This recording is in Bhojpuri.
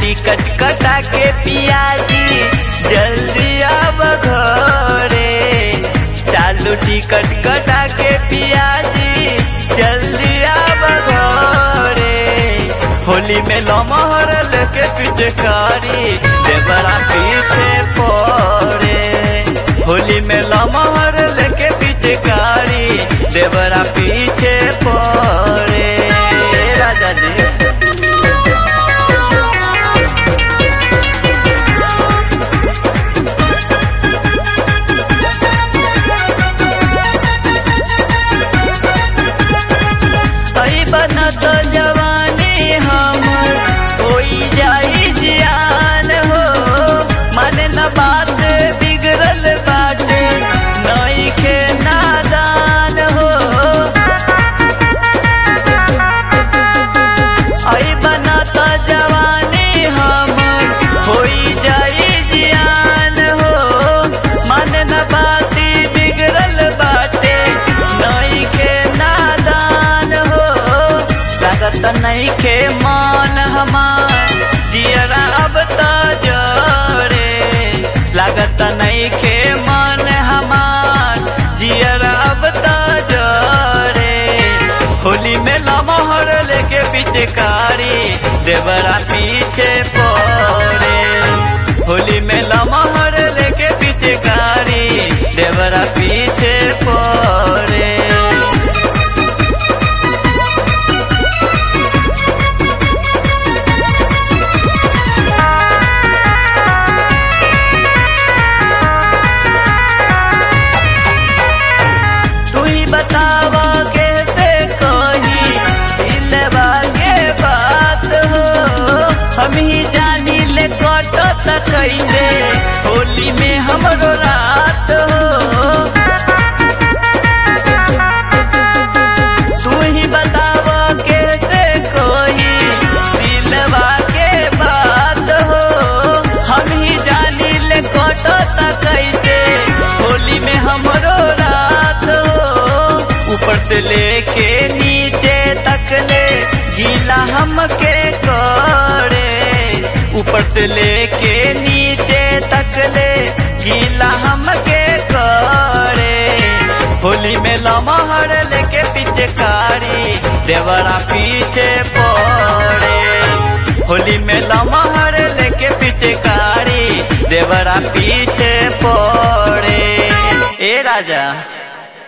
टिकट कटा के पियाजी जल्दी अब घरे चालू टिकट कटा के पियाजी जल्दी अब घरे होली में लमहर लेके पीछे कारी देवरा पीछे पड़े होली में लमहर लेके पीछे कारी देवरा पीछे पड़े राजा जी आई बनत जवानी हमर होई जाई जियान हो माने न बात बिगड़ल बाटे नई के नादान हो आई बनत जवानी हमर होई जाई जियान हो माने न बाती बिगड़ल बाटे नई के नादान हो लागत नई के मान हमार दियरा अब त जरे लागत नई के मान हमार जियरा अब त जरे होली में लमहर लेके पीछे कारी देवरा पीछे पड़े होली में लमहर लेके पीछे कारी देवरा पीछे पड़े तू ही बतावा कैसे कही दिलवा के बात हो हम ही जानी ले कटो त कैसे होली में हमरो रात हो तू ही बतावा कैसे कही दिलवा के बात हो हम ही जानी ले कटो त कैसे होली में हमरो रात हो ऊपर से लेके नीचे तक ले गीला हमके करे ऊपर से लेके नीचे तक ले गीला हमके करे होली में लमहर लेके पीछे कारी देवरा पीछे पड़े होली में लमहर लेके पीछे कारी देवरा पीछे पड़े ए राजा